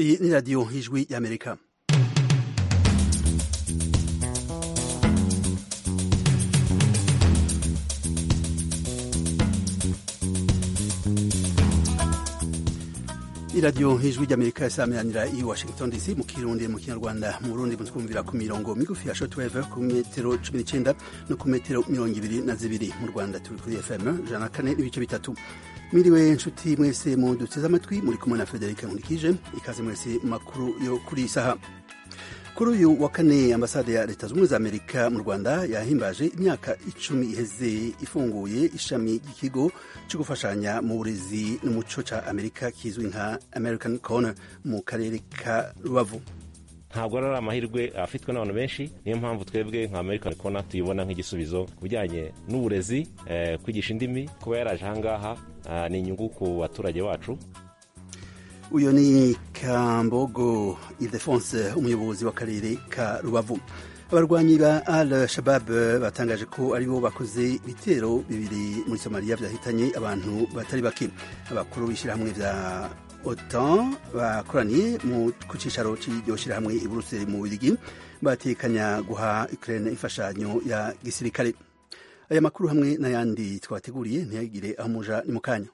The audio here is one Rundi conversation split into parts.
Iyi ni radiyo y'ijwi y'amerika iradiyo y'ijwi ry'amerika isameranira i washington dc mu kirundi mu kinyarwanda mu burundi mutwumvira ku mirongo migufi ya shortwave ku metero cumi n'icenda no ku metero mirongo ibiri na zibiri mu rwanda turi kuri fm ijana na kane n'ibice bitatu mwiriwe nshuti mwese mu duteze amatwi muri kumwe na federike nkurikije ikaze mwese mu makuru yo kuri iyi saha kuri uyu wa kane ambasade ya leta zunze za amerika mu rwanda yahimbaje imyaka icumi iheze ifunguye ishami ry'ikigo cyo gufashanya mu burezi n'umuco ca amerika kizwi nka american corner mu karere ka rubavu ntabwo ari amahirwe afitwe n'abantu benshi niyo mpamvu twebwe nka american corner tuyibona nk'igisubizo ku bijyanye n'uburezi eh, kwigisha indimi kuba yaraje ahangaha uh, ni inyungu ku baturage bacu uyu ni kambogo ildefonse umuyobozi w'akarere ka rubavu abarwanyi ba al shabab batangaje ko aribo bakoze ibitero bibiri muri somaliya byahitanye abantu batari bake abakuru b'ishyirahamwe vya otan bakoraniye ku cicaro c'iryo shyirahamwe i buruseli mu bubirigi batekanya guha ukraine imfashanyo ya gisirikare aya makuru hamwe n'ayandi twateguriye ntiyagire aho muja ni mu kanya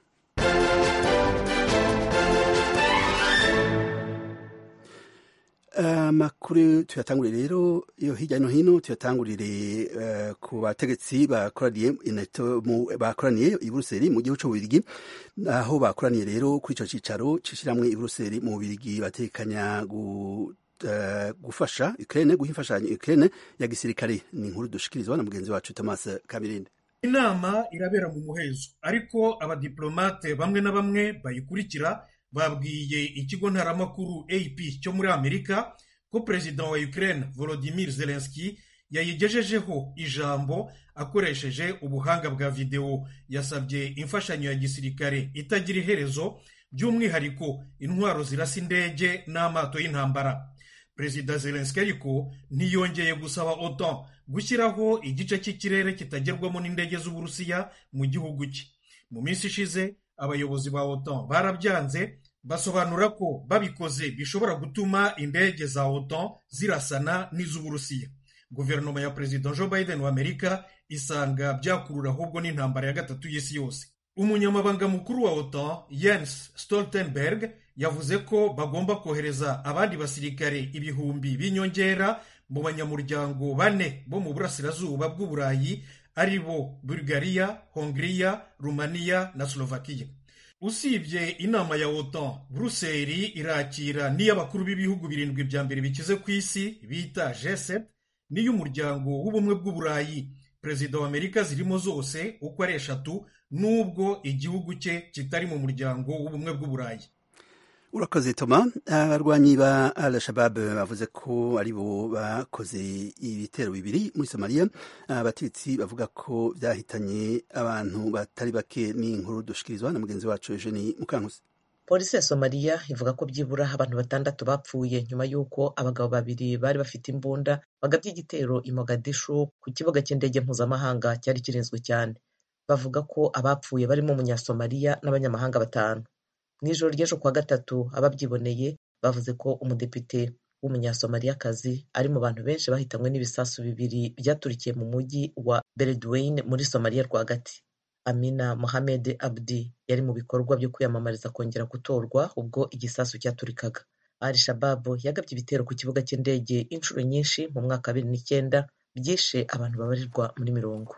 amakuru uh, tuyatangurire rero yo hirya no hino tuyatangurire uh, ku bategetsi bakoraniye bakoraniye i Buruseli mu gihugu c'ububirigi aho bakoraniye rero kuri ico cicaro c'ishiramwe i Buruseli mu bubirigi batekanya gu Uh, gufasha Ukraine guha imfashanyo Ukraine ya gisirikare ni inkuru dushikirizwa na mugenzi wacu Thomas Kabirinde inama irabera mu muhezo ariko abadiplomate bamwe na bamwe bayikurikira babwiye ikigo ntaramakuru AP cyo muri Amerika ko perezida wa Ukraine Volodymyr Zelensky yayigejejeho ijambo akoresheje ubuhanga bwa videwo yasabye imfashanyo ya gisirikare itagira iherezo by'umwihariko intwaro zirasa indege n'amato y'intambara perezida Zelensky ariko ntiyongeye gusaba OTAN gushyiraho igice cy'ikirere kitagerwamo n'indege z'Uburusiya mu gihugu cye mu minsi ishize abayobozi ba OTAN barabyanze basobanura ko babikoze bishobora gutuma indege za OTAN zirasana n'iz'Uburusiya guverinoma ya perezida Joe Biden wa Amerika isanga byakurura ahubwo n'intambara ya gatatu y'isi yose umunyamabanga mukuru wa OTAN Jens Stoltenberg yavuze ko bagomba kohereza abandi basirikare ibihumbi b'inyongera mu banyamuryango bane bo mu burasirazuba bw'uburayi ari bo Bulgaria, Hongria, Rumaniya na Slovakia usibye inama ya OTAN Buruseli irakira n'iy'abakuru b'ibihugu birindwi bya mbere bikize ku isi bita G7 n'iy'umuryango w'ubumwe bw'uburayi perezida wa Amerika zirimo zose uko ari eshatu nubwo igihugu cye kitari mu muryango w'ubumwe bw'uburayi urakoze toma abarwanyi ba al shabab bavuze ko aribo bakoze ibitero bibiri muri somaliya abategetsi bavuga ko byahitanye abantu batari bake n'inkuru dushikirizwa na mugenzi wacu eugeni mukankusi polisi ya somaliya ivuga ko byibura abantu batandatu bapfuye nyuma y'uko abagabo babiri bari bafite imbunda bagabye igitero i mogadishu ku kibuga cy'indege mpuzamahanga cyari kirinzwe cyane bavuga ko abapfuye barimo umunyasomaliya n'abanyamahanga batanu mu ijoro ry'ejo kuwa gatatu ababyiboneye bavuze ko umudepite w'umunyasomaliyakazi ari mu bantu benshi bahitanywe n'ibisasu bibiri byaturikiye mu mujyi wa beledweyne muri somaliya rwagati amina mohamed abdi yari mu bikorwa byo kwiyamamariza kongera gutorwa ubwo igisasu cyaturikaga al shababu yagabye ibitero ku kibuga cy'indege inshuro nyinshi mu mwaka wa bibiri n'icyenda byishe abantu babarirwa muri mirongo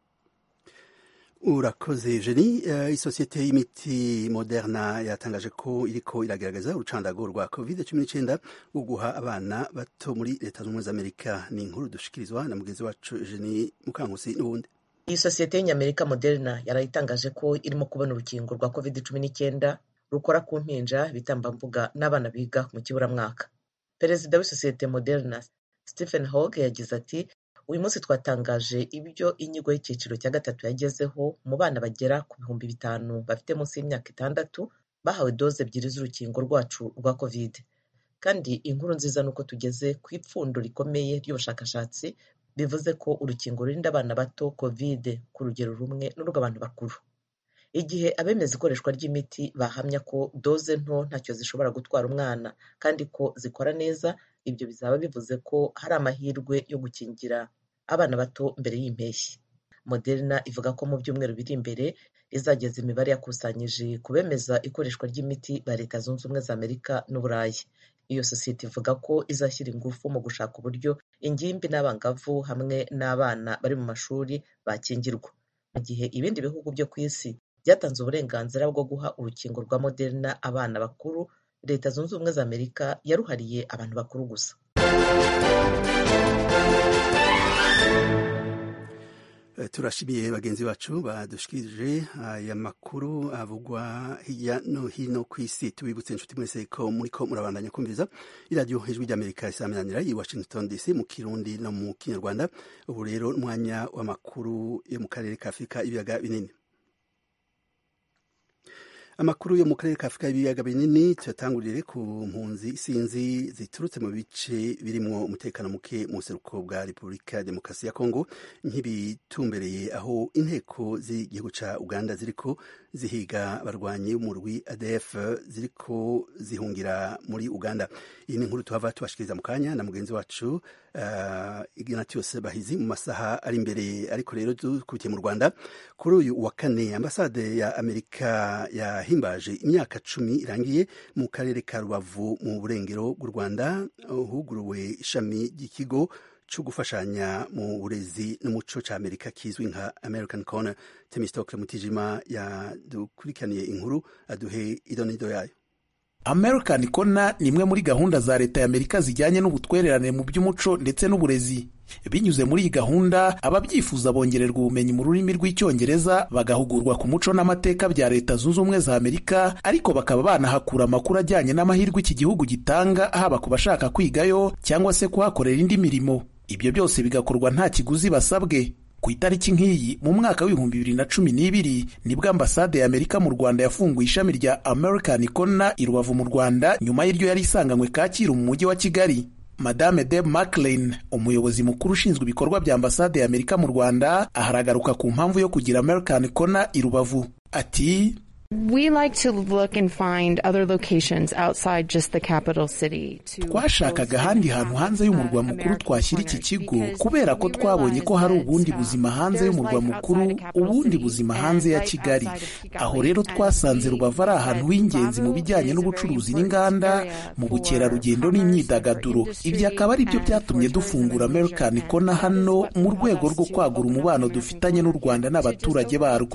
urakoze jeni uh, isosiyete y'imiti moderna yatangaje ko iriko iragaragaza urucandago rwa covid cumi n'icyenda rwo guha abana bato muri leta z'ubumwe z'amerika ni inkuru dushikirizwa na mugenzi wacu jeni mukankusi n'ubundi iyi sosiyete y'inyamerika moderna yarayitangaje ko irimo kubona urukingo rwa covid cumi n'icyenda rukora ku mpinja ibitambambuga n'abana biga mu kiburamwaka perezida w'isosiyete moderna stephen hog yagize ati uyu munsi twatangaje ibyo inyigo y'icyiciro cya gatatu yagezeho mu bana bagera ku bihumbi bitanu bafite munsi y'imyaka itandatu bahawe doze ebyiri z'urukingo rwacu rwa covid kandi inkuru nziza ni uko tugeze ku ipfundo rikomeye ry'ubushakashatsi bivuze ko urukingo rurinda abana bato covid ku rugero rumwe n'urw'abantu bakuru igihe abemeza ikoreshwa ry'imiti bahamya ko doze nto ntacyo zishobora gutwara umwana kandi ko zikora neza ibyo bizaba bivuze ko hari amahirwe yo gukingira abana bato mbere y'impeshyi moderna ivuga ko mu byumweru biri imbere izageza imibare yakusanyije ku bemeza ikoreshwa ry'imiti ba leta zunze ubumwe za amerika n'uburayi iyo sosiyete ivuga ko izashyira ingufu mu gushaka uburyo ingimbi n'abangavu hamwe n'abana bari mu mashuri bakingirwa mu gihe ibindi bihugu byo ku isi byatanze uburenganzira bwo guha urukingo rwa moderna abana bakuru leta zunze ubumwe za amerika yaruhariye abantu bakuru gusa turashimiye bagenzi bacu badushikirije aya makuru avugwa hirya no hino ku isi tubibutse inshuti mwese ko muri ko murabandanya kumviriza iradiyo ijwi ry'amerika isaminanira i washington dc mu kirundi no mu kinyarwanda ubu rero umwanya w'amakuru yo mu karere ka afurika ibiyaga binini amakuru yo mu karere ka afurika y'ibiyaga binini tuyatangurire ku mpunzi sinzi ziturutse mu bice birimwo umutekano muke mu buseruko bwa repubulika ya demokarasi ya kongo nk'ibitumbereye aho inteko z'igihugu ca uganda ziriko zihiga abarwanyi b'umurwi adf ziriko zihungira muri uganda iyi ni inkuru tuhava tubashikiriza mu kanya na mugenzi wacu uh, ignatius bahizi mu masaha ari imbere ariko rero dukubitiye mu rwanda kuri uyu wa kane ambasade ya amerika yahimbaje imyaka cumi irangiye mu karere ka rubavu mu burengero bw'u rwanda huguruwe ishami ry'ikigo cyo gufashanya mu burezi n'umuco cya amerika kizwi nka american corner temistokle mutijima yadukurikiraniye inkuru aduhe idonido yayo american corner ni imwe muri gahunda za leta ya amerika zijyanye n'ubutwererane mu by'umuco ndetse n'uburezi binyuze muri iyi gahunda ababyifuza bongererwa ubumenyi mu rurimi rw'icyongereza bagahugurwa ku muco n'amateka bya leta zunze ubumwe za amerika ariko bakaba banahakura amakuru ajyanye n'amahirwe iki gihugu gitanga haba ku bashaka kwigayo cyangwa se kuhakorera indi mirimo ibyo byose bigakorwa nta kiguzi basabwe ku itariki nk'iyi mu mwaka w'ibihumbi bibiri na cumi n'ibiri nibwo ambasade ya amerika mu rwanda yafunguye ishami rya american corner i rubavu mu rwanda nyuma y'iryo yari isanganywe kacyiru mu mujyi wa kigali madame deb maclean umuyobozi mukuru ushinzwe ibikorwa bya ambasade ya amerika mu rwanda aharagaruka ku mpamvu yo kugira american corner i rubavu ati We like to look and find other locations outside just the capital city. twashakaga ahandi hantu hanze y'umurwa mukuru twashyira iki kigo kubera ko twabonye ko hari ubundi buzima hanze y'umurwa mukuru ubundi buzima hanze ya kigali aho rero twasanze rubavu ari ahantu h'ingenzi mu bijyanye n'ubucuruzi n'inganda mu bukerarugendo n'imyidagaduro ibyo akaba ari byo byatumye dufungura american corner hano mu rwego rwo kwagura umubano dufitanye n'u rwanda n'abaturage barwo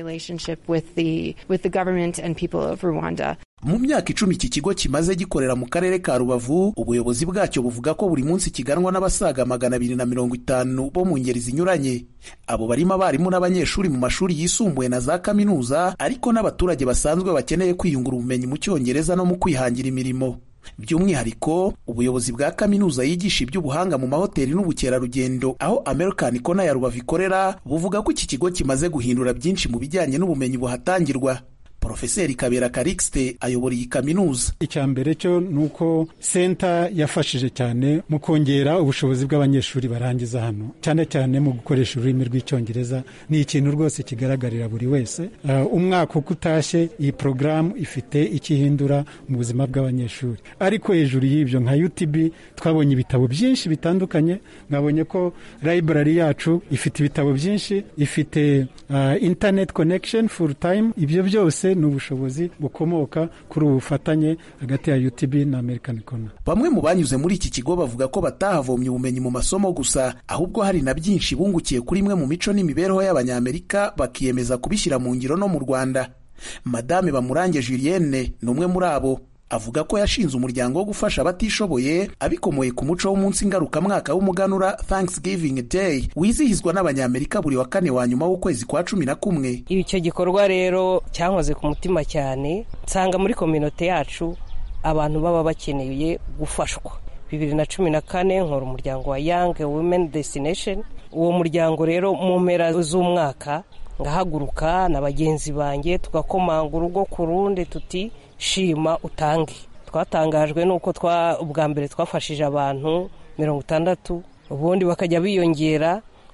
with the government and people of Rwanda. mu myaka icumi iki kigo kimaze gikorera mu karere ka rubavu ubuyobozi bwacyo buvuga ko buri munsi kiganwa n'abasaga magana abiri na mirongo itanu bo mu ngeri zinyuranye abo barimo abarimu n'abanyeshuri mu mashuri yisumbuye na za kaminuza ariko n'abaturage basanzwe bakeneye kwiyungura ubumenyi mu cyongereza no mu kwihangira imirimo by'umwihariko ubuyobozi bwa kaminuza yigisha iby'ubuhanga mu mahoteli n'ubukerarugendo aho american corner ya rubavu ikorera buvuga ko iki kigo kimaze guhindura byinshi mu bijyanye n'ubumenyi buhatangirwa porofeseri kabera karikisite ayobora iyi kaminuza icya mbere cyo ni uko senta yafashije cyane mu kongera ubushobozi bw'abanyeshuri barangiza hano cyane cyane mu gukoresha ururimi rw'icyongereza ni ikintu rwose kigaragarira buri wese uh, umwaka uko utashye iyi porogaramu ifite icyo ihindura mu buzima bw'abanyeshuri ariko hejuru y'ibyo nka utb twabonye ibitabo byinshi bitandukanye mwabonye ko library yacu ifite ibitabo byinshi ifite uh, internet connection full time ibyo byose ni ubushobozi bukomoka kuri ubu bufatanye hagati ya UTB na American Corner. Bamwe mu banyuze muri iki kigo bavuga ko batahavomye ubumenyi mu masomo gusa ahubwo hari na byinshi bungukiye kuri imwe mu mico n'imibereho y'abanyamerika bakiyemeza kubishyira mu ngiro no mu Rwanda. Madame Bamurange Julienne ni umwe muri abo avuga ko yashinze umuryango wo gufasha abatishoboye abikomoye ku muco w'umunsi ngarukamwaka w'umuganura Thanksgiving Day wizihizwa n'abanyamerika buri wa kane wa nyuma w'ukwezi kwa cumi na kumwe icyo gikorwa rero cyankoze ku mutima cyane nsanga muri kominote yacu abantu baba bakeneye gufashwa bibiri na cumi na kane nkora umuryango wa Young Women Destination uwo muryango rero mu mpera z'umwaka ngahaguruka na bagenzi banjye tugakomanga urugo ku rundi tuti shima utange twatangajwe n'uko ubwa mbere twafashije abantu mirongo itandatu ubundi bakajya biyongera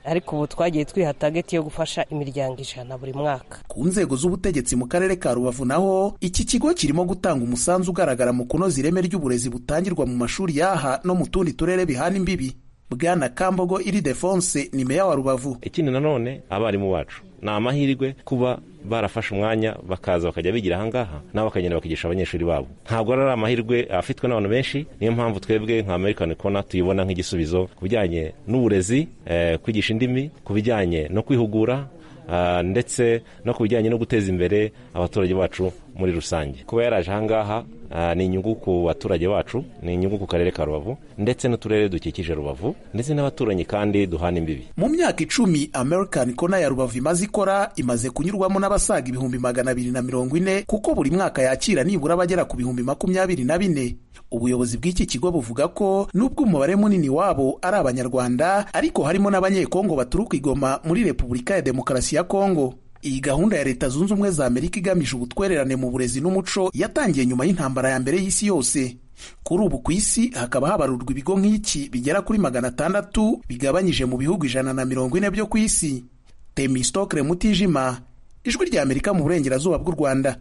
ariko ubu twagiye twiha tageti yo gufasha imiryango ijana buri mwaka ku nzego z'ubutegetsi mu karere ka rubavu naho iki kigo kirimo gutanga umusanzu ugaragara mu kunoza ireme ry'uburezi butangirwa mu mashuri y'aha no mu tundi turere bihana imbibi bwana kambogo iri defonse ni meya wa rubavu ikindi nanone abarimu bacu ni amahirwe kuba barafashe umwanya bakaza bakajya bigira ahangaha nabo bakagenda bakigisha abanyeshuri babo ntabwo ari amahirwe afitwe n'abantu benshi niyo mpamvu twebwe nka american kona tuyibona nk'igisubizo ku bijyanye n'uburezi kwigisha indimi ku bijyanye no kwihugura ndetse no ku bijyanye no guteza imbere abaturage bacu muri rusange kuba yaraje ahangaha ni inyungu ku baturage bacu ni inyungu ku karere ka rubavu ndetse n'uturere dukikije rubavu ndetse n'abaturanyi kandi duhana imbibi mu myaka icumi american kona ya rubavu imaze ikora imaze kunyurwamo n'abasaga ibihumbi magana abiri na mirongo ine kuko buri mwaka yakira nibura abagera ku bihumbi makumyabiri na bine ubuyobozi bw'iki kigo buvuga ko nubwo umubare munini wabo ari abanyarwanda ariko harimo n'abanyekongo baturuka igoma muri repubulika ya demokarasi ya kongo iyi gahunda ya leta zunze ubumwe za amerika igamije ubutwererane mu burezi n'umuco yatangiye nyuma y'intambara ya mbere y'isi yose kuri ubu ku isi hakaba habarurwa ibigo nk'iki bigera kuri magana atandatu bigabanyije mu bihugu ijana na mirongo ine byo ku isi temistokre mutijima ijwi rya amerika mu burengerazuba bw'u rwanda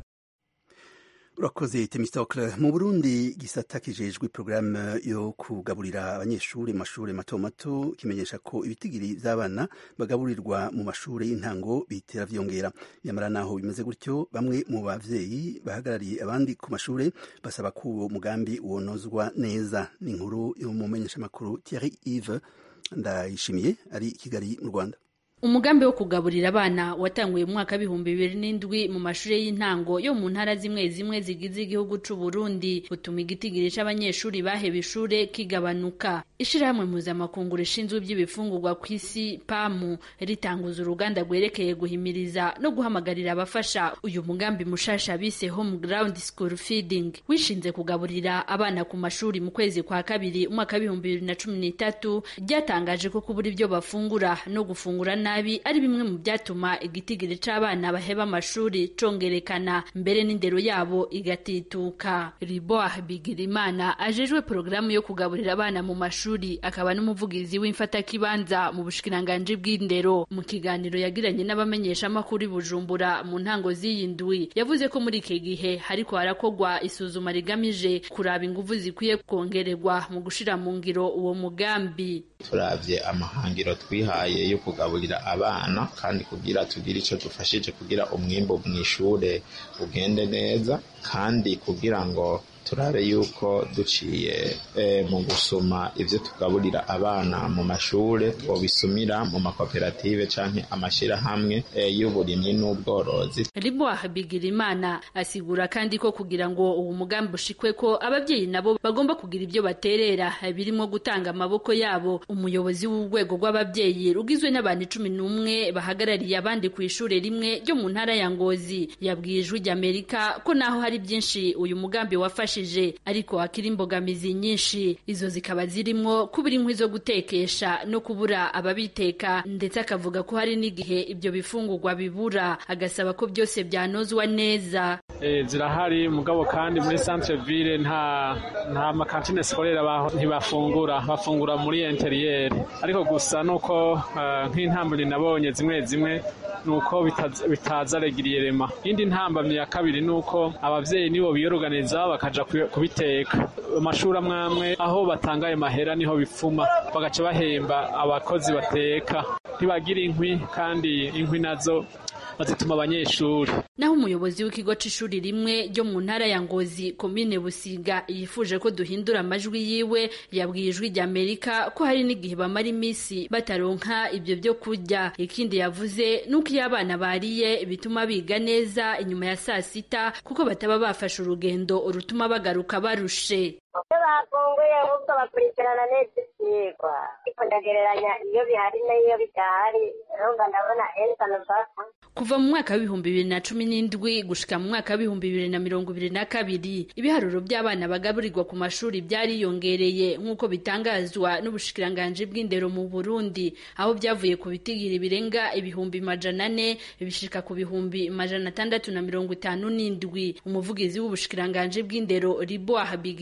urakoze temistokle mu burundi gisata kijejwe porogaramu yo kugaburira abanyeshuri mu mashuri mato mato kimenyesha ko ibitigiri by'abana bagaburirwa mu mashuri y'intango bitera vyongera nyamara naho bimeze gutyo bamwe mu bavyeyi bahagarariye abandi ku mashuri basaba ko uwo mugambi wonozwa neza ni inkuru yo mu menyeshamakuru Thierry Yves ndayishimiye ari i Kigali mu Rwanda umugambi wo kugaburira abana watanguye mu mwaka w'ibihumbi bibiri n'indwi mu mashuri y'intango yo mu ntara zimwe zimwe zigize igihugu c'u Burundi utuma igitigiri c'abanyeshuri baheba ishure kigabanuka ishirahamwe mpuzamakungu rishinzwe iby'ibifungurwa ku isi pamu ritanguza uruganda rwerekeye guhimiriza no guhamagarira abafasha uyu mugambi mushasha bise home ground school feeding wishinze kugaburira abana ku mashuri mu kwezi kwa kabiri umwaka w'ibihumbi bibiri na cumi n'itatu ryatangaje ko kubura ibyo bafungura no gufungura nabi nabi ari bimwe mu byatuma igitigiri c'abana baheba amashuri congerekana mbere n'indero yabo igatituka riboah bigirimana ajejwe porogaramu yo kugaburira abana mu mashuri akaba n'umuvugizi w'imfatakibanza mu bushikiranganji bw'indero mu kiganiro yagiranye n'abamenyeshamakuru i bujumbura mu ntango z'iyi ndwi yavuze ko muri iki gihe hariko harakorwa isuzuma rigamije kuraba inguvu zikwiye kongererwa mu gushira mu ngiro uwo mugambi turavye amahangiro twihaye yo kugaburira abana kandi kugira tugire icyo dufashije kugira umwimbo mu ishure ugende neza kandi kugira ngo turabe yuko duciye mu gusoma ibyo tugaburira abana mu mashure twobisumira mu makoperative canke amashirahamwe y'uburimyi n'ubworozi riboah bigirimana asigura kandi ko kugira ngo uwo mugambi ushikwe ko ababyeyi nabo bagomba kugira ibyo baterera birimo gutanga amaboko yabo umuyobozi w'urwego rw'ababyeyi rugizwe n'abantu cumi n'umwe bahagarariye abandi ku ishure rimwe ryo mu ntara ya ngozi yabwiye ijwi ry'amerika ko naho hari byinshi uyu mugambi wafashe ariko hakiri imbogamizi nyinshi izo zikaba zirimo kubura inkwi zo gutekesha no kubura ababiteka ndetse akavuga ko hari n'igihe ibyo bifungurwa bibura agasaba ko byose byanozwa neza zirahari mugabo kandi muri centre ville nta nta makantine sikorera ntibafungura bafungura muri interiyeri ariko gusa nuko nk'intambwe nabonye zimwe zimwe nuko bitaza regiriyerema iyindi ntambamyi ya kabiri nuko abavyeyi nibo biyoruganiza bakaja kubiteka amashuri amwe amwe aho batanga ayo mahera niho bipfuma bagaca bahemba abakozi bateka ntibagira inkwi kandi inkwi nazo bazituma abanyeshuri naho umuyobozi w'ikigo c'ishuri rimwe ryo mu ntara ya ngozi komine busiga yifuje ko duhindura amajwi yiwe yabwiye ijwi ry'amerika ko hari n'igihe bamara iminsi bataronka ibyo byo kurya ikindi yavuze nuko iyo abana bariye bituma biga neza inyuma ya saa sita kuko bataba bafashe urugendo rutuma bagaruka barushe iyo bafunguye ahubwo bakurikirana neza ibyigwa ariko ndagereranya iyo bihari n'iyo bidahari urumva ndabona ensano basa kuva mu mwaka w'ibihumbi bibiri na cumi n'indwi gushika mu mwaka w'ibihumbi bibiri na mirongo ibiri na kabiri ibiharuro by'abana bagaburirwa ku mashuri byariyongereye nk'uko bitangazwa n'ubushikiranganji bw'indero mu burundi aho byavuye ku bitigiri birenga ibihumbi majana ane bishika ku bihumbi majana atandatu na mirongo itanu n'indwi umuvugizi w'ubushikiranganji bw'indero riboah bigirimana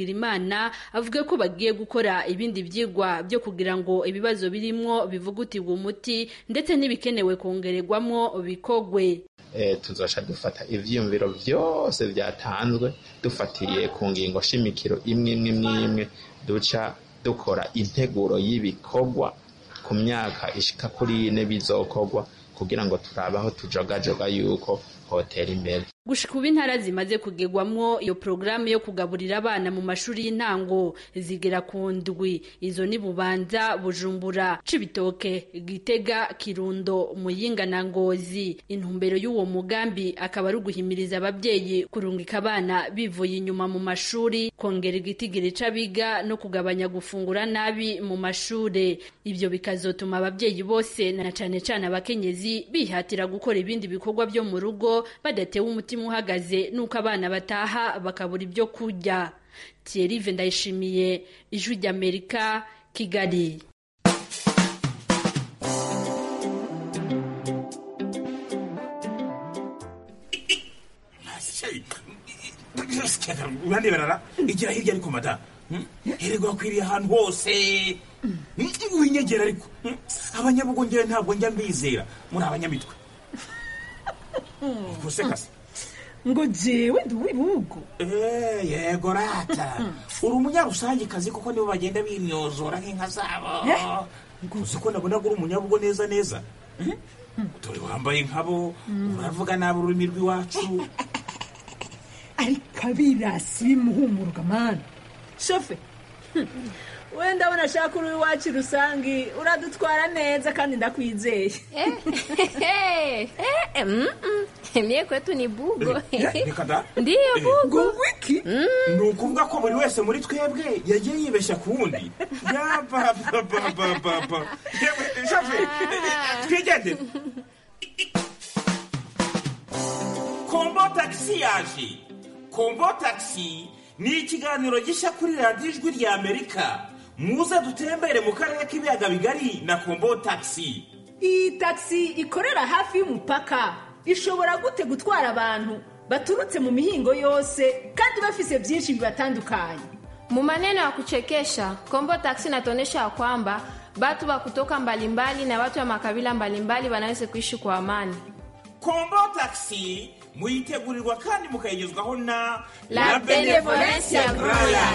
Nduwimana avuga ko bagiye gukora ibindi vyigwa byo kugira ngo ibibazo birimwo bivugutirwe umuti ndetse n'ibikenewe kongererwamwo bikogwe e, tuzoca dufata ivyiyumviro vyose vyatanzwe dufatiye ku ngingo shimikiro imwe imwe imwe imwe duca dukora integuro y'ibikorwa ku myaka ishika kuri ine bizokorwa kugira ngo turabe aho tujogajoga yuko hotera imbere gushika ubu intara zimaze kugerwamwo iyo porogaramu yo kugaburira abana mu mashuri y'intango zigera ku ndwi izo ni bubanza bujumbura cibitoke gitega kirundo muyinga na ngozi intumbero y'uwo mugambi akaba ari uguhimiriza ababyeyi kurungika abana bivuye inyuma mu mashuri kongera igitigiri c'abiga no kugabanya gufungura nabi mu mashure ivyo bikazotuma ababyeyi bose na cane cane abakenyezi bihatira gukora ibindi bikorwa byo mu rugo badatewe umutima uhagaze nuko abana bataha bakabura ibyo kurya Thierry ndayishimiye ijwi ry'amerika kigali uraneberara igira hirya ariko mada hererwa akwiriye ahantu hose winyegera ariko abanyabugongera ntabwo njya mbizera muri abanyamitwe gusekase ngo jewe ndi uw'ibihugu yego rata uri umunyarusangikazi kuko nibo bagenda bimyozora nk'inka zabo uzi ko nabona uri umunyabugo neza neza dore wambaye nkabo uravuga nabi ururimi rw'iwacu ariko abirasi bimuhumuruka mani shofe wenda abona ashaka uri iwacu rusange uradutwara neza kandi ndakwizeye mie kwetu ni bugo reka da ndiyo bugo wiki ni ukuvuga ko buri wese muri twebwe yagiye yibeshya ku wundi yabababababa shafe twigendere kombo tagisi yaje kombo tagisi ni ikiganiro gishya kuri radiyo ijwi rya amerika muze dutembere mu karere k'ibiyaga bigari na kombo tagisi iyi tagisi ikorera hafi y'umupaka ishobora gute gutwara abantu baturutse mu mihingo yose kandi bafise byinshi bibatandukanye Mu maneno ya kuchekesha, Kombo Taxi inatuonyesha ya kwamba watu wa kutoka mbalimbali na watu wa makabila mbalimbali wanaweza kuishi kwa amani. kombo tagisi muyitegurirwa kandi mukayigezwaho na La Benevolencia Royal.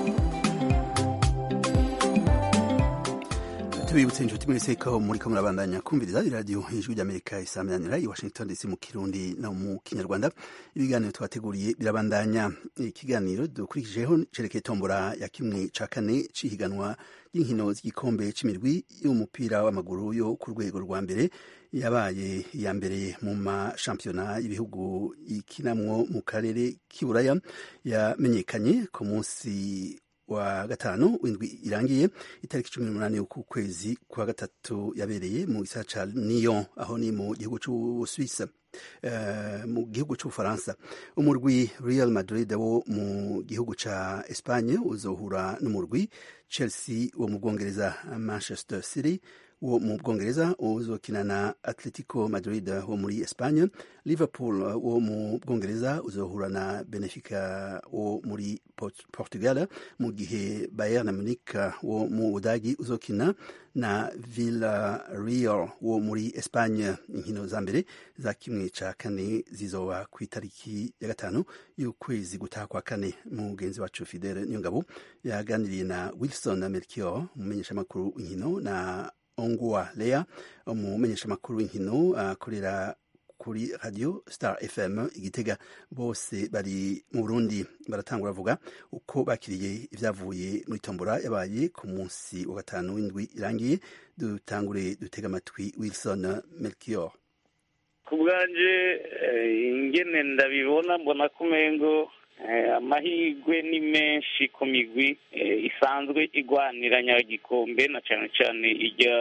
tubibutse inshuti mwese ko muri ko murabandanya kumviriza iradiyo ijwi ry'amerika isaminanira i washington dc mu kirundi no mu kinyarwanda ibiganiro twateguriye birabandanya ikiganiro dukurikijeho cerekeye tombora ya kimwe ca kane c'ihiganwa ry'inkino z'igikombe c'imirwi y'umupira w'amaguru yo ku rwego rwa mbere yabaye iya mbere mu mashampiyona y'ibihugu ikinamwo mu karere k'iburaya yamenyekanye ku munsi wa gatanu w'indwi irangiye itariki cumi n'umunani y'uku kwezi kwa gatatu yabereye mu gisagara ca Lyon aho ni mu gihugu c'Ubusuwisi uh, mu gihugu c'Ubufaransa umurwi Real Madrid wo mu gihugu ca Espagne uzohura n'umurwi Chelsea wo mu Bwongereza Manchester City wo mu bwongereza uzokina na atletico madrid wo muri espagne liverpool wo mu bwongereza uzohura na benefica wo muri Port portugal mu gihe bayern munich wo mu budagi uzokina na villarreal wo muri espagne inkino za mbere za kimwe ca kane zizoba ku itariki ya gatanu y'ukwezi gutaha kwa kane mugenzi wacu fidele niyongabo yaganiriye na wilson melchior umumenyeshamakuru w'inkino na ongua lea umumenyeshamakuru w'inkino akorera kuri radio star fm igitega bose bari mu burundi baratangura bavuga uko bakiriye ibyavuye muri tombora yabaye ku munsi wa gatanu w'indwi irangiye dutangure dutega amatwi wilson melchior ku bwanje ingene ndabibona mbona ko umengo amahirwe ni menshi ku migwi isanzwe igwanira nyagikombe na cyane cyane ijya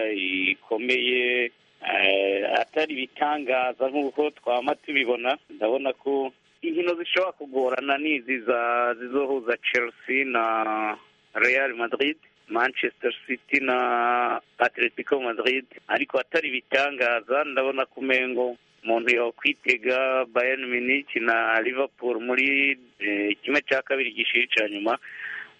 ikomeye atari ibitangaza nk'uko twama tubibona ndabona ko inkino zishobora kugorana n'izi zizohuza chelsea na real madrid manchester city na atletico madrid ariko atari ibitangaza ndabona ko umengo umuntu yakwitega bayern munich na liverpool muri kimwe cya kabiri gishiri cya nyuma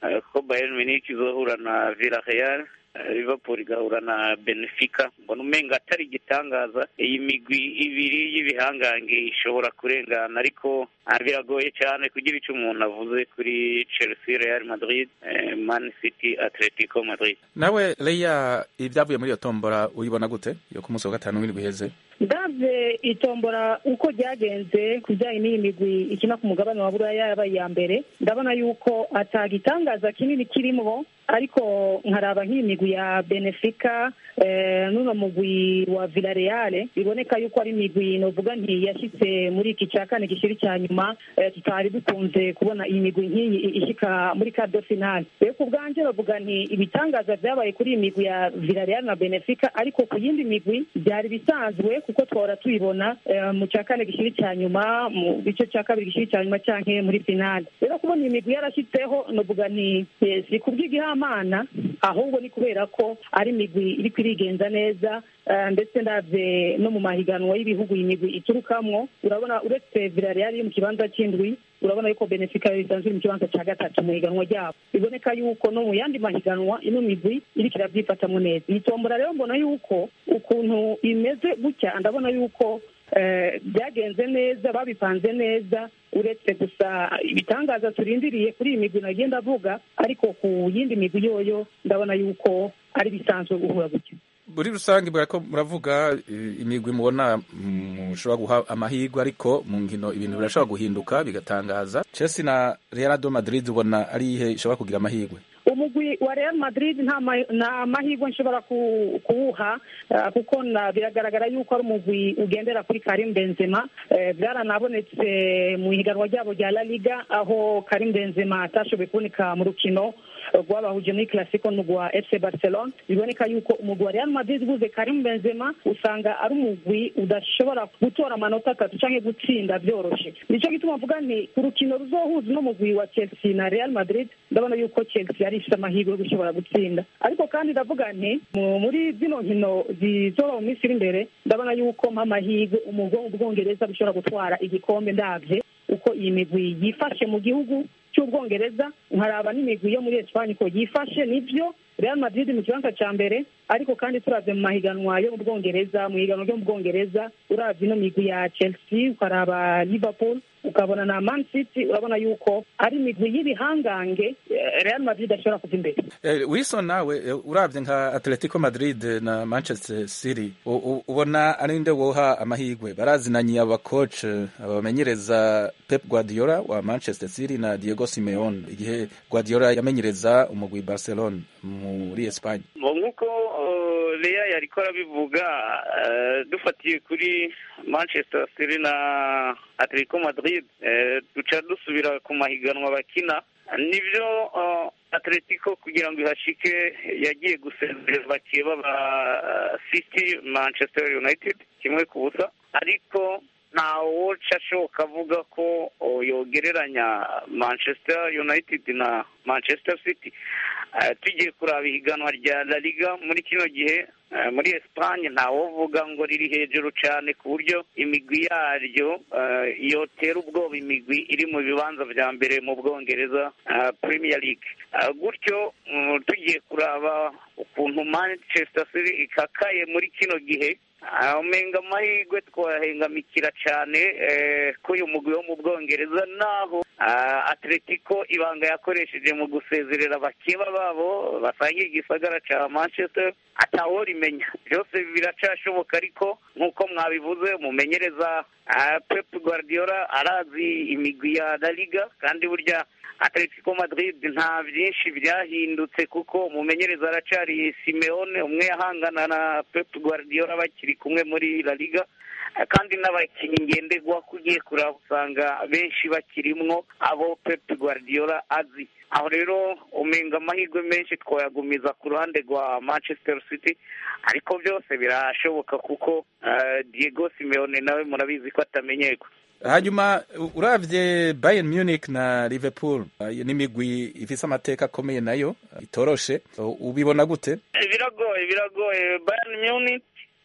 eh, ko bayern munich izohura na villarreal eh, liverpool igahura na benefica mbona umenga atari igitangaza iyi migwi ibiri y'ibihangange ishobora kurengana ariko ah, biragoye cyane kugira icyo umuntu avuze kuri chelsea real madrid eh, man city atletico madrid nawe leya ibyavuye muri iyo tombora uyibona gute yo ku munsi wa gatanu w'indwi iheze ndabye itombora uko ryagenze ku bijyanye n'iyi migwi ikina ku mugabane wa buraya yabaye iya mbere ndabona yuko atagitangaza kinini kirimo ariko nkaraba nk'iyi migwi ya benefica eh, n'uno mugwi wa villareal biboneka yuko ari imigwi novuga nti yashyitse muri iki cya kane gishiri icya nyuma eh, tutari dukunze kubona iyi migwi nk'iyi ishyika muri kado finale rero ku bwanjye bavuga nti ibitangaza byabaye kuri iyi migwi ya villareal na benefica ariko ku yindi migwi byari bisanzwe kuko twahora tuyibona eh, mu cya kane gishiri icya nyuma mu gice cya kabiri gishiri icya nyuma cyangwa muri finale rero kubona iyi migwi yarashyitseho novuga nti eh, si kubw'igihamana ahubwo ni kubera ko ari imigwi iri kwirigenza neza eh, ndetse ndabye no mu mahiganwa y'ibihugu iyi migwi iturukamwo urabona uretse Villarreal iri mu kibanza cy'indwi urabona yuko Benfica isanzwe iri mu kibanza cya gatatu mu higanwa ryabo biboneka yuko no mu yandi mahiganwa ino migwi iriko irabyifatamwo neza iyi tombora rero mbona yuko ukuntu imeze gutya ndabona yuko eh, byagenze neza babipanze neza uretse gusa ibitangaza turindiriye kuri iyi migwi nagenda avuga ariko ku yindi migwi yoyo ndabona yuko ari bisanzwe guhura gutya muri rusange murako muravuga eh, imigwi mubona mushobora guha amahirwe ariko mu nkino ibintu birashobora guhinduka bigatangaza chelsea na real do madrid ubona ari ihe ishobora kugira amahirwe umugwi wa Real Madrid nta ma- nta mahirwe nshobora ku- kuwuha ah, kuko na- biragaragara yuko ari umugwi ugendera kuri Karim Benzema Eh, byaranabonetse mu ihiganwa ryabo rya La Liga aho Karim Benzema atashoboye kuboneka mu rukino eh, rwabahuje muri Clasico n'umugwi FC Barcelona biboneka yuko umugwi wa Real Madrid uguze Karim Benzema usanga ari umugwi udashobora gutora amanota atatu canke gutsinda byoroshe nico gituma mvuga nti ku rukino ruzohuza uno mugwi wa Chelsea na Real Madrid ndabona yuko Chelsea yari ifite amahirwe yo gushobora gutsinda ariko kandi ndavuga nti mu- muri zino nkino zizoba mu minsi iri imbere ndabona yuko mpa amahirwe umugwi wo mu Bwongereza bushobora gutwara igikombe ndavye uko iyi migwi yifashe mu gihugu cy'ubwongereza nkaraba n'imigwi yo muri Espanye ko yifashe nivyo Real Madrid mu kibanza ca mbere ariko kandi turavye mu mahiganwa yo mu Bwongereza mu higanwa ryo mu Bwongereza uravye ino migwi ya Chelsea ukaraba Liverpool ukabona na Man City urabona yuko ari imigwi y'ibihangange eh, Real Madrid ashobora kuva imbere Eh, Wilson nawe eh, uravye nka Atletico Madrid na Manchester City u- u- ubona ari nde woha amahirwe barazinanye aba coach eh, abamenyereza Pep Guardiola wa Manchester City na Diego Simeone igihe Guardiola yamenyereza umugwi Barcelona muri Espagne Bo nk'uko uh, Lea yariko arabivuga uh, dufatiye kuri Manchester City na Atletico Madrid uh, duca dusubira ku mahiganwa bakina nivyo uh, Atletico kugira ngo ihashike yagiye gusezerera bakeba ba uh, City Manchester United kimwe ku busa ariko ntawoca ashoboka avuga ko oh, yogereranya Manchester United na Manchester City Eh, tugiye kuraba ihiganwa rya La Liga muri kino gihe eh, muri Espagne ntawovuga ngo riri hejuru cyane ku buryo imigwi yaryo eh, yotera ubwoba imigwi iri mu bibanza vya mbere mu Bwongereza eh, Premier League Eh, gutyo mm, tugiye kuraba ukuntu Manchester City ikakaye muri kino gihe Ah, umenga amahirwe twahengamikira cyane eh, ko uyu mugwi wo mu bwongereza naho ah, atletico ibanga yakoresheje mu gusezerera bakeba babo basangiye igisagara cya manchester ataworimenya byose biracashoboka ariko nk'uko mwabivuze umumenyereza ah, pep guardiola arazi imigwi ya la liga kandi burya atletico madrid nta byinshi byahindutse kuko umumenyereza aracari simeone umwe yahangana na pep guardiola bakiri kumwe muri la liga Eh, kandi n'abakinnyi ngenderwa ugiye kuraba usanga benshi bakirimwo abo pep guardiola azi aho rero umenga amahirwe menshi twayagumiza ku ruhande rwa manchester city ariko byose birashoboka kuko eh, diego simeone nawe murabizi ko atamenyerwa hanyuma u- uravye Bayern Munich na Liverpool eh, n'imigwi ifise amateka akomeye nayo eh, itoroshe U- ubibona gute Eh, biragoye biragoye bayern munich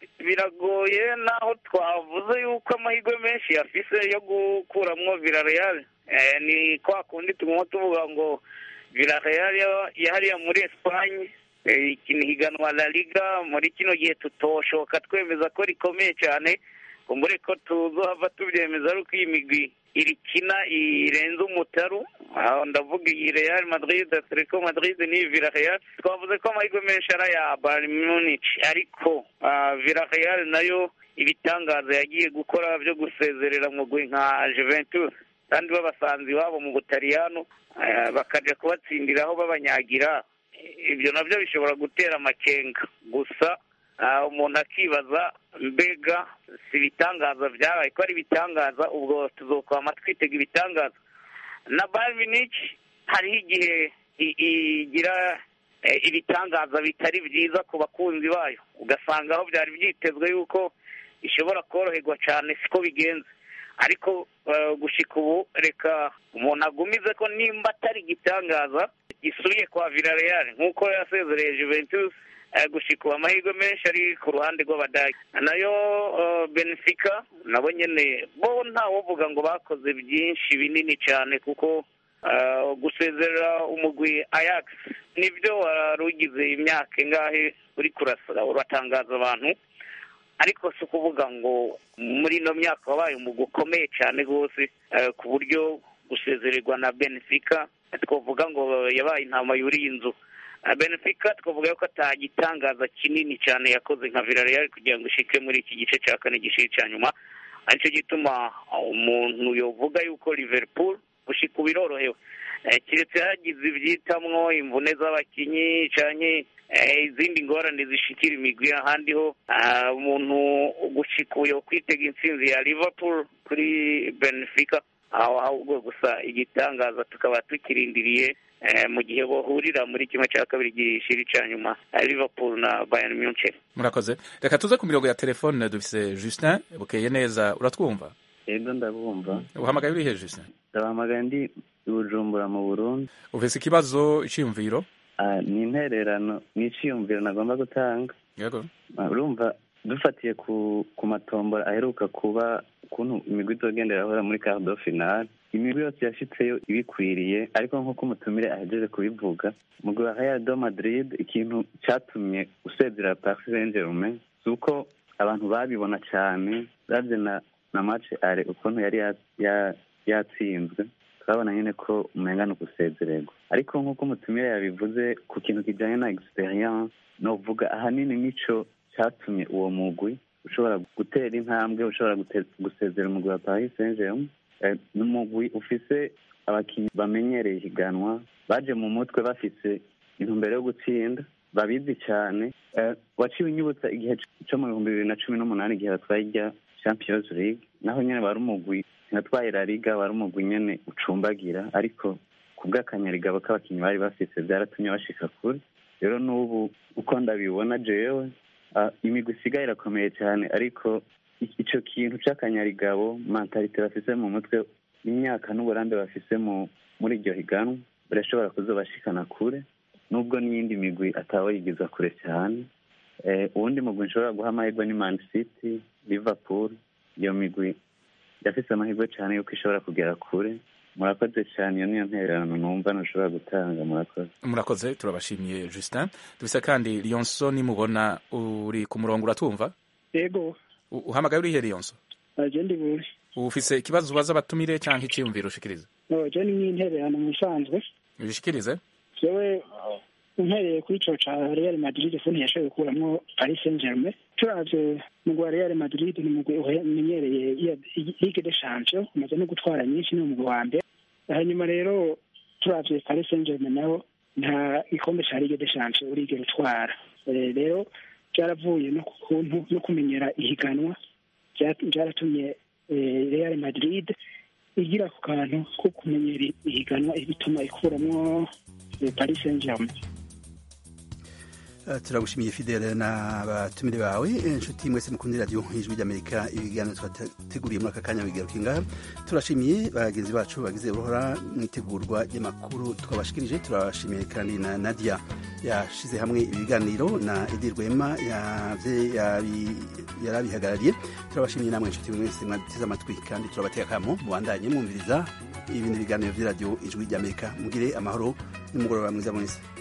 biragoye naho twavuze yuko amahirwe menshi yafise yo gukuramwo villarreal eh, ni kwa kundi tuguma tuvuga ngo Villarreal yahariya muri Espagne ikina higanwa La Liga muri kino gihe tutoshoka twemeza ko rikomeye cyane kumbure ko tuzohava tubyemeza ari uko iyi migwi irikina irenze umutaru aho ndavuga iyi Real Madrid Atletico Madrid ni Villarreal twavuze ko amahirwe menshi ari aya Bayern Munich ariko Villarreal nayo ibitangaza yagiye gukora byo gusezerera mugwi nka Juventus kandi babasanze iwabo mu Butaliyano bakajya kubatsindiraho babanyagira ibyo nabyo bishobora gutera amakenga gusa umuntu akibaza mbega si ibitangaza byabaye ko ari ibitangaza ubwo tuzokwama twitega ibitangaza na Bayern Munich hariho igihe igira ibitangaza bitari byiza ku bakunzi bayo ugasanga aho byari byitezwe yuko ishobora koroherwa cyane siko bigenze ariko gushika ubu reka umuntu agumize ko nimba atari igitangaza gisubiye kwa Villarreal nk'uko yasezereye Juventus gushika ubu amahirwe menshi ari ku ruhande rw'abadage nayo Benfica nabo nyine bo ntawovuga ngo bakoze byinshi binini cyane kuko gusezerera umugwi Ajax nibyo wari ugize imyaka ingahe uri kurasa uratangaza abantu ariko si ukuvuga ngo muri ino myaka wabaye umugwi ukomeye cyane rwose ku buryo gusezererwa na Benfica twavuga ngo yabaye intama yuriye inzu Benfica twavuga yuko atagitangaza kinini cyane yakoze nka Villarreal kugira ngo ishike muri iki gice cya kane gishiri cya nyuma aricyo gituma umuntu yovuga yuko Liverpool gushika birorohewe keretse hagize ibyitamwo imvune z'abakinnyi cyane izindi ngorane zishikira imigwi ahandi ho umuntu gushika uyo kwitega intsinzi ya Liverpool kuri Benfica aho ahubwo gusa igitangaza tukaba tukirindiriye mu gihe bahurira muri kimwe cya kabiri gishiri cya nyuma Liverpool na Bayern Munich murakoze reka tuze ku mirongo ya telefone dufise Justin bukeye neza uratwumva yego ndabumva uhamagaye urihe Justin ndabahamagaye ndi i Bujumbura mu Burundi ufise ikibazo iciyumviro ni intererano ni iciyumviro nagomba gutanga yego urumva dufatiye ku ku matombora aheruka kuba ukuntu imigwi izogenda irahura muri cardo finale imigwi yose yashitseyo ibikwiriye ariko nk'uko umutumire ahejeje kubivuga mugwi wa Real do Madrid ikintu catumye usezera Paris Saint-Germain si uko abantu babibona cyane uravye na na match are ukuntu yari yatsinzwe turabona nyine ko umenga ni ugusezererwa ariko nk'uko umutumire yabivuze ku kintu kijyanye na experience novuga ahanini nico cyatumye uwo mugwi ushobora gutera intambwe ushobora gusezera umugwi wa Paris Saint-Germain ni umugwi ufise abakinnyi bamenyereye ihiganwa baje mu mutwe bafise intumbero yo gutsinda babizi cyane waciwe inyibutsa igihe cyo mu bihumbi bibiri na cumi n'umunani igihe batwaye irya Champions League naho nyine wari umugwi natwaye La Liga wari umugwi nyene ucumbagira ariko ku bw'akanyarigabo k'abakinnyi bari bafise byaratumye bashika kure rero n'ubu uko ndabibona jewe imigwi isigaye irakomeye cyane ariko icyo kintu cy'akanyarigabo mentalite bafise mu mutwe imyaka n'uburambe bafise muri iryo higanwa birashobora kuzobashikana kure nubwo n'iyindi migwi atawoyigeza kure cyane uwundi mugwi nshobora guha amahirwe ni Man City Liverpool iyo migwi yafise amahirwe cyane yuko ishobora kugera kure murakoze cyane iyo niyo ntererano numva ntushobora gutanga murakoze murakoze turabashimiye Justin dufise kandi Lionso nimubona uri ku murongo uratwumva yego uhamagaye urihe Lionso aje ndi buri ufise ikibazo ubaza abatumire cyangwa icyiyumviro ushikiriza no je ni nk'intererano mu bisanzwe ubishikirize jewe umpereye kuri ico ca Real Madrid fone yashoboye gukuramwo Paris Saint-Germain turavye mugwi wa Real Madrid ni mugwi umenyereye Ligue des Champions umaze no gutwara nyinshi ni umugwi wa mbere hanyuma rero turavye Paris Saint-Germain naho nta gikombe ca Ligue des Champions urigera utwara rero byaravuye no kuntu no kumenyera ihiganwa byaratumye Real Madrid igira ku kantu ko kumenyera ihiganwa bituma ikuramwo Paris Saint-Germain turagushimiye fidele n'abatumire bawe inshuti mwese mukundira radiyo ijwi ry'amerika ibiganiro twateguriye muri aka kanya bigaruka ingaha turashimiye bagenzi bacu bagize uruhora mu itegurwa ry'amakuru twabashikirije turabashimiye kandi na nadia yashize hamwe ibiganiro na edi rwema yari abihagarariye turabashimiye namwe inshuti mwese mwateze amatwi kandi turabatega akamo mubandanye mwumviriza ibindi biganiro by'iradiyo ijwi ry'amerika mugire amahoro n'umugoroba mwiza mwese